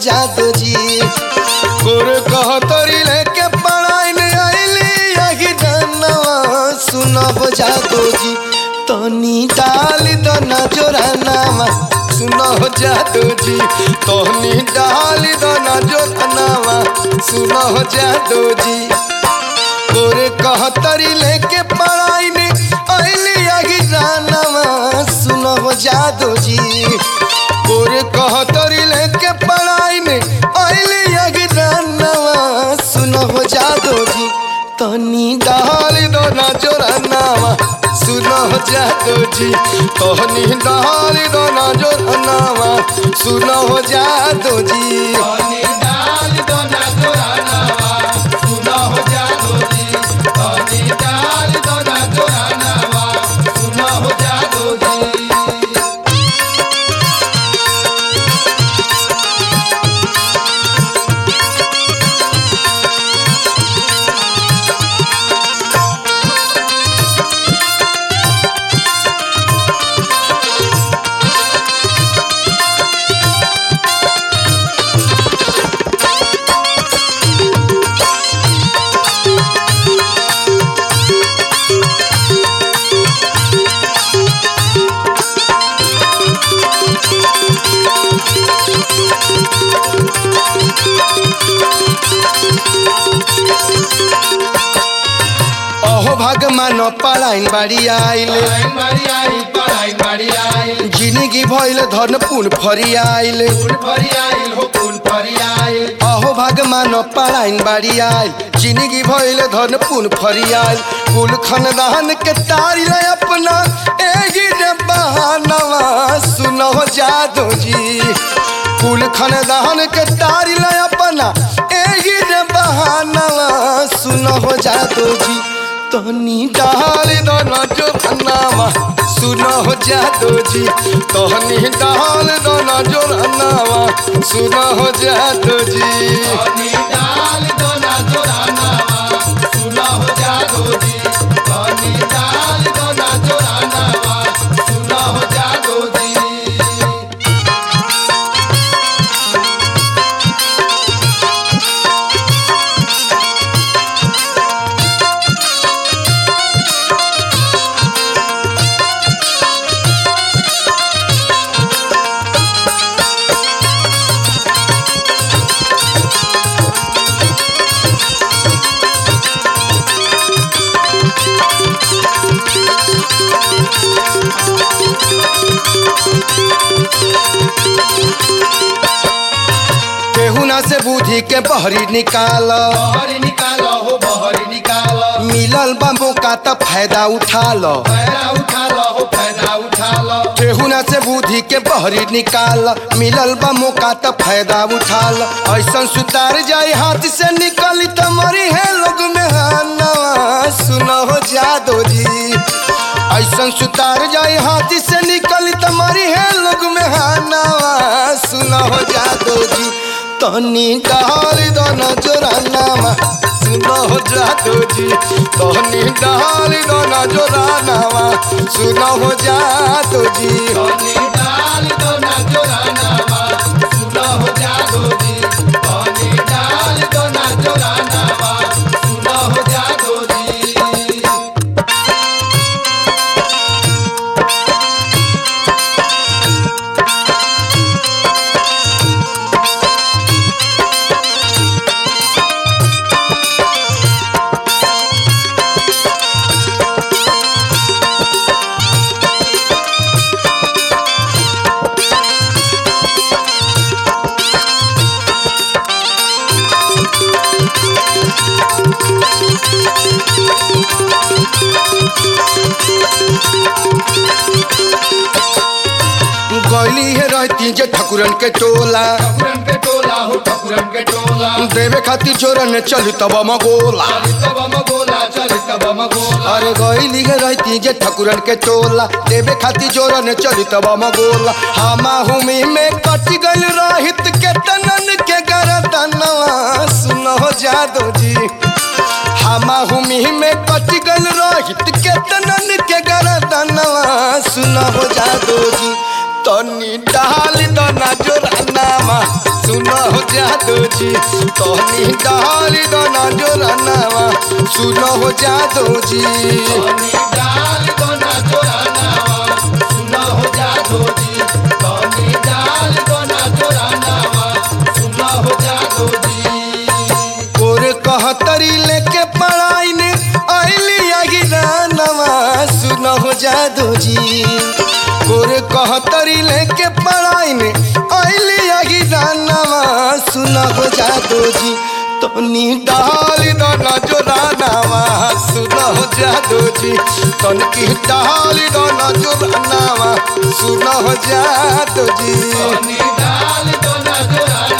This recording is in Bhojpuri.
जादू जी गोर कहतरी लेके पढ़ाई में आइली यही जानवा सुनब जादू जी तनी डाल दना जोरानावा सुनो जादू जी तनी डाल दना जोरानावा सुनो जादू जी गोरे कहतरी लेके पढ़ाई में अली आगी जानवा सुनो जादू जी गोरे कहतरी लेके पढ़ाई में अली आगी जानवा सुनो जादू जी तनी डाल दो ना जोरानावा सुनो जादू जी तनी डाल दो ना जोरानावा सुनो जादू जी तनी डाल दो ना जोरानावा सुनो हो जादू जी तनी डाल दो ना जोरानावा सुनो हो जादू जी अहो भगवान पलाइन बाड़ी आइले पढ़ाई मारी आई पढ़ाई मारी आई जिंदगी भइल धन पुन फरी आइले पुन फरी आई हो पुन फरी आई अहो भगवान पलाइन बाड़ी आइल जिंदगी भइल धन पुन फरी आइल कुल खानदान के तारी ले अपना एही रे बहानवा सुनो जादू जी कुल खानदान के तारी ले अपना एही रे बहानवा सुनो जादू जी तनी डाल दो ना जो नामा सुनो जादू जी तनी डाल दो ना जो नामा सुनो जादू जी तनी डाल दो ना जोरानावा सुनो हो जादू जी तनी डाल दो ना जोरानावा सुनो हो जादू जी केहुना से बुद्धि के बहरी निकाल बहरी निकालो हो बहरी निकालो मिलल बा मौका त फायदा उठा लो फायदा उठा लो हो फायदा उठा लो केहुना से बुद्धि के बहरी निकाल मिलल बा मौका त फायदा उठा लो ऐसन सुतार जाए हाथ से निकली त मरी है लोग में हानवा सुनो जादू जी ऐसन सुतार जाए हाथ से निकली त मरी है लोग में हानवा सुनो जादू जी तनी डाल दो न जोरानामा सुनो जादू जी तनी डाल दो न जोरानामा सुनो जादू जी तनी डाल दो ना जोरानावा सुनो हो जादू जी तनी डाल दो ना जोरानावा सुनो हो जादू जी गैली है रहती जे ठकुरन के टोला ठकुरन के टोला हो ठकुरन के टोला देवे खातिर चोरन चल तब मगोला चलित बम गोला चलित बम गोला अरे गैली है रहती जे ठकुरन के टोला देवे खातिर चोरन चल तब मगोला हमा हुमी में कट गल रहित के तनन के गरदनवा सुनो जादू जी हमा हुमी में कट गल रहित के तनन के गरदनवा सुनो जादू जी तनी डाल दना जोरानामा सुनो हो जादू जी तनी डाल दो ना जोरानावा सुनो हो जादू जी कनी डाल दो ना जोरानावा सुनो हो जादू जी कनी डाल दो ना जोरानावा सुनो हो जादू जी और कहतरी लेके पढ़ाई ने आइली अगिरानवा सुनो हो जादू जी और कहतरी लेके पढ़ाई ने आइली अगिरानवा सुनो हो जादू जी तनी डाल दो ना जोरानावा सुनो हो जादू जी तन की डाल दो ना जोरानावा सुनो हो जादू जी कनी डाल दो ना जोरानावा